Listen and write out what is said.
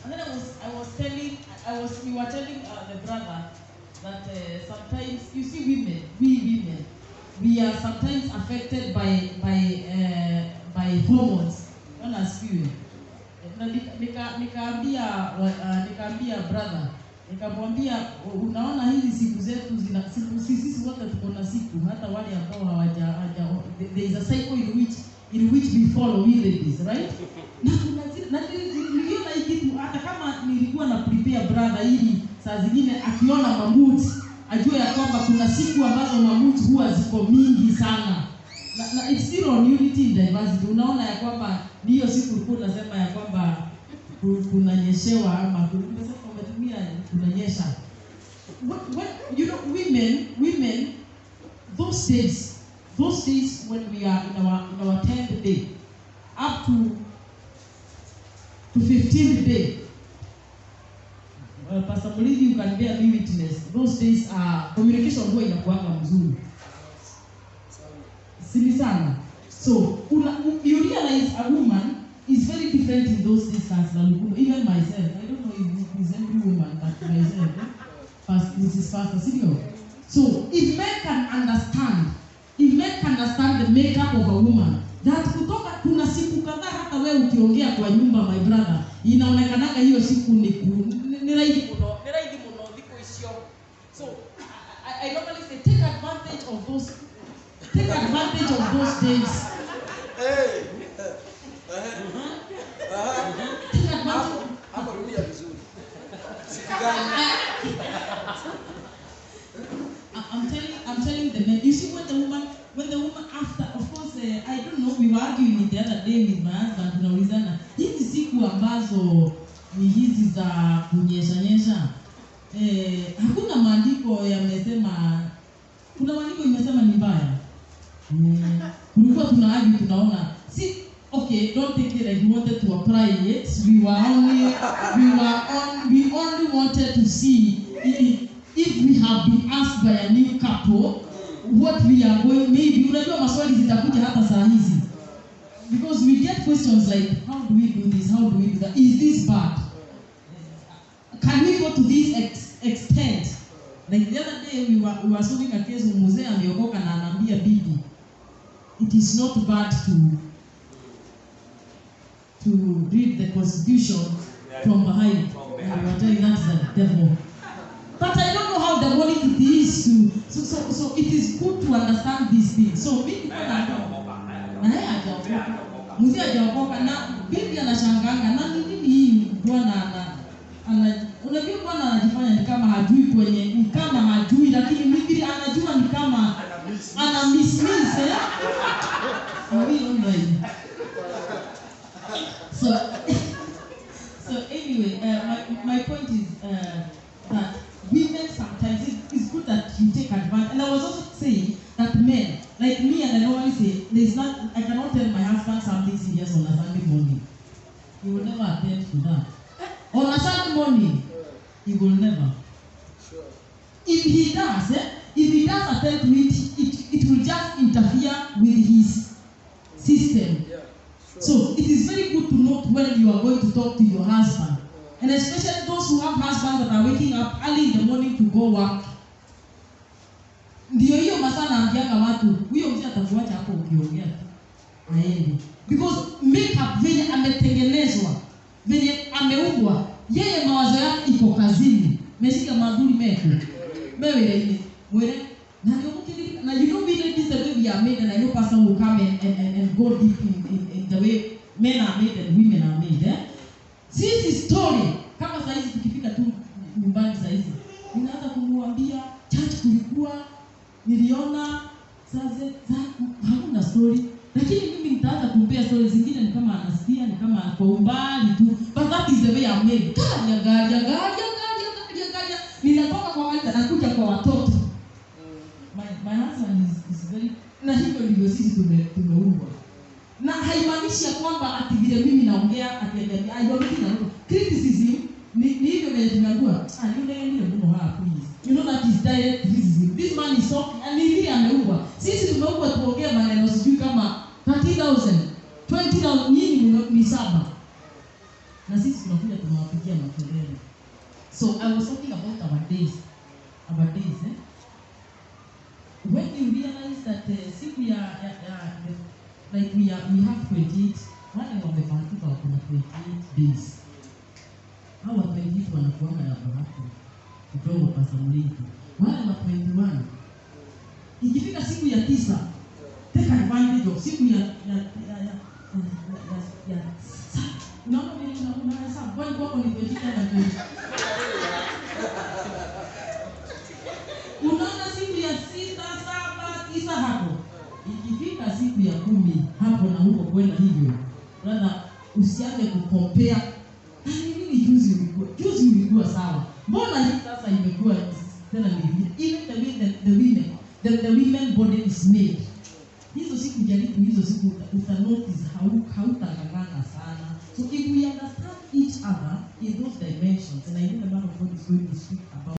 And then I was, I was telling, I was, we were telling uh, the brother that uh, sometimes, you see women, we women, we are sometimes affected by, by, uh, by hormones. Bwana asifiwe. Na nika- nika- nikaambia wa- uh, nikaambia brother nikamwambia unaona hizi siku zetu zina siku sisi sisi wote tuko na siku hata wale ambao hawaja hawaja there is a cycle in which in which we follow we ladies right na kuna zile- na nili- niliona hii kitu hata kama nilikuwa na prepare brother ili saa zingine akiona mamut ajue ya kwamba kuna siku ambazo mamut huwa ziko mingi sana na, na it's still on unity in diversity unaona ya kwamba ni hiyo siku ulikuwa unasema ya kwamba ku- kunanyeshewa ama ku- umesema umetumia kunanyesha What- what- you know women women those days those days when we are in our in our 10th day up to to 15th day uh, Pastor Mulithi you can bear me witness those days uh, communication huwa inakuanga mzuri sini sana so una, you realize a woman is very different in those days as a woman even myself i don't know if it is every woman but myself eh? First, mrs pastor senior so if men can understand if men can understand the makeup of a woman that kutoka kuna siku kadhaa hata wewe ukiongea kwa nyumba my brother inaonekanaga hiyo siku ni ku- ni- ni rahisi muno ni rahisi muno thikũ icio so I, I, I normally say take advantage of those take advantage of those days Hey. Aha. Aha. take advantage Hapo hapo rudia vizuri. Siku gani? I- I'm telling, I'm telling the men. You see, when the woman, when the woman after, of course, uh, I don't know. We were arguing it the other day with my husband. Tunaulizana hizi siku ambazo ni hizi za kunyesha nyesha, eh, hakuna maandiko yamesema. Kuna maandiko imesema ni mbaya. Mm, kulikuwa tuna argue, tunaona si okay. Don't take it like we wanted to apply it. We were only, we were on, we only wanted to see if, if we have been asked by a new couple what we are going maybe unajua maswali zitakuja hata saa hizi because we get questions like how do we do this how do we do that is this bad can we go to this ex extent like the other day we were, we were solving a case mzee ameokoka na anaambia bibi it is not bad to to read the constitution from behind and we were telling that's the devil but I don't know how demonic it is to so so so it is good to understand these things so mimi niko na na yeye hajaokoka mzee hajaokoka na bibi anashanganga na ni nini hii bwana ana ana unajua bwana anajifanya ni kama hajui kwenye ni kama hajui lakini mimi anajua ni kama ana miss miss eh Mimi online so so anyway uh, my, my point is uh, that women sometimes it, it's good that you take advantage and i was also saying that men like me and i normally say there's not i cannot tell my husband something serious on a sunday morning he will never attend to that on a sunday morning he will never Sure. if he does eh, if he does attend to it it, it will just interfere with his system Yeah. Sure. so it is very good to note when you are going to talk to your husband. And especially those who have husbands that are waking up early in the morning to go work. Ndio hiyo masaa naambianga watu, huyo mzee atakuacha hapo ukiongea tu. Aende. Because makeup venye ametengenezwa, venye ameumbwa, yeye mawazo yake iko kazini. Meshika madhuri meko. Mewe ile mwere na ndio mkidilika na you know we ladies the way we are made and I know pastor will come and, and, and, and go deep in, in, in the way men are made and women are made eh? Sisi story kama saa hizi tukifika tu nyumbani saa hizi ninaanza kumwambia church kulikuwa niliona sasa hakuna story lakini mimi nitaanza kumpea story zingine ni kama anasikia ni kama kwa umbali tu but that is the way I'm made gaja gaja gaja gaja gaja gaja ninatoka kwa wale nakuja kwa watoto my, my husband is, is very na hivyo ndivyo sisi tume, tumeumbwa na haimaanishi ya kwamba ati vile mimi naongea atiambia aiwamiki na criticism ni, ni hivyo vile tumeambiwa ah yule ndio mno hapa please you know that is direct criticism this man is talking and ni vile ameumbwa sisi tumeumbwa tuongee maneno sijui kama 30000 20000 nyinyi mno- ni saba na sisi tunakuja tunaongea tunawapigia makelele so i was talking about our days our days eh? when you realize that uh, siku ya, ya, ya the- like we, are, we have 28 wale wamebahatika wako na 28 days hao wa 28 wanakuanga na bahati kidogo pasamliki wale wa 21 ikifika siku ya tisa take advantage of siku ya ya ya ya ya, ya, ya, ya sa- unaona vile una- unahesabu kwani kwako ni 28 na 20 unaona siku ya sita saba tisa hapo ikifika siku ya kumi hapo na huko kwenda hivyo brother usianze kukompea "Ah, ni nini juzi ulikuwa juzi ulikuwa sawa mbona hii sasa imekuwa tena ni vingine?" even the way the, the women the, the women body is made hizo siku jaribu hizo siku uta, uta notice hau hautangangana sana so if we understand each other in those dimensions and I know the man of God is going to speak about